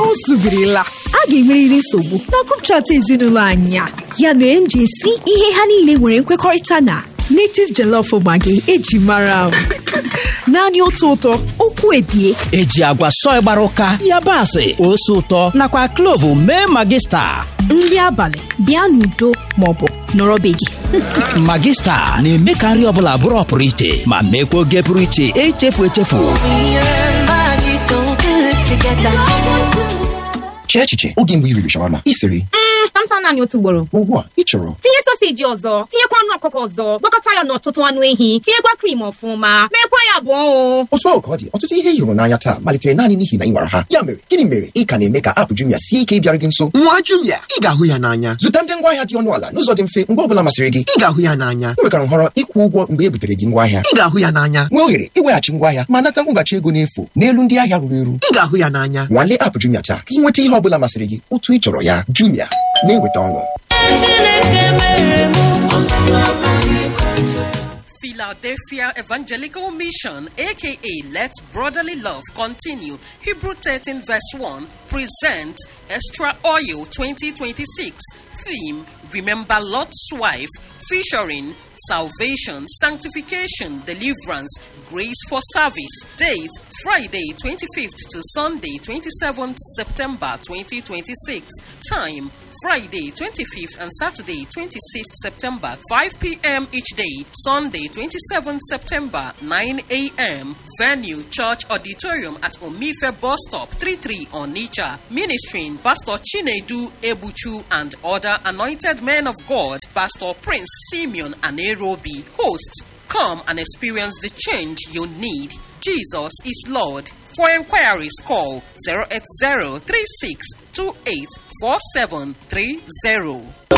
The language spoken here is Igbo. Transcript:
o zubirila a ga-enwerịrị nsogbu na grup chat ezinụlọ anyị a ya mere m ji esi ihe ha niile nwere nkwekọrịta na native jollof maggi eji mara m naanị otu ụtọ okwu ebie eji agwa sọị gbara ụka yabasị ose ụtọ nakwa klovu mee magista nri abalị bịa n'udo maọbụ nọrọ be gị magista na-eme ka nri ọbụla bụrụ ọpụrụ iche ma meekwa oge pụrụ iche echefu echefu Chee echiche oge mgbe i riri shawarma ị sịrị Tamtam naanị otu ugboro ugbu a ị chọrọ tinye soseji ọzọ tinyekwa anụ ọkụkọ ọzọ gwakọta ya n'ọtụtụ anụ ehi tinyekwa krim ọfụma meekwa ya abụọ o otu ahụ ka ọ dị ọtụtụ ihe ị hụrụ n'anya taa malitere naanị n'ihi na ị nwara ha ya mere gịnị mere ị ka na-eme ka apụ Jumia sie ike ịbịara gị nso nwa Jumia ị ga-ahụ ya n'anya zụta ndị ngwaahịa dị ọnụ ala n'ụzọ dị mfe mgbe ọ bụla masịrị gị ị ga-ahụ ya n'anya ị nwekwara nhọrọ ịkwụ ụgwọ mgbe e butere gị ngwaahịa ị ga-ahụ ya n'anya nwee ohere iweghachi ngwaahịa ma nata nkwụghachi ego n'efu n'elu ndị ahịa ruru eru ị ga-ahụ ya n'anya nwalee apụ Jumia taa ka ị nweta ihe ọ bụla masịrị gị otu ị chọrọ ya Jumia na-eweta ọṅụ Philadelphia Evangelical Mission, aka Let Brotherly Love Continue, Hebrew 13, verse 1, present Extra Oil 2026. Theme Remember Lot's Wife, featuring Salvation, Sanctification, Deliverance, Grace for Service. Date Friday 25th to Sunday 27th September 2026. Time Friday 25th and Saturday 26th September 5 p.m. each day. Sunday 27th September 9 a.m. Venue Church Auditorium at Omife Bus Stop 33 on Nicha. Ministering Pastor Chinedu Ebuchu and other anointed men of God. Pastor Prince Simeon Anerobi. Host Come and experience the change you need. Jesus is Lord. For inquiries, call 080 36 28 4730.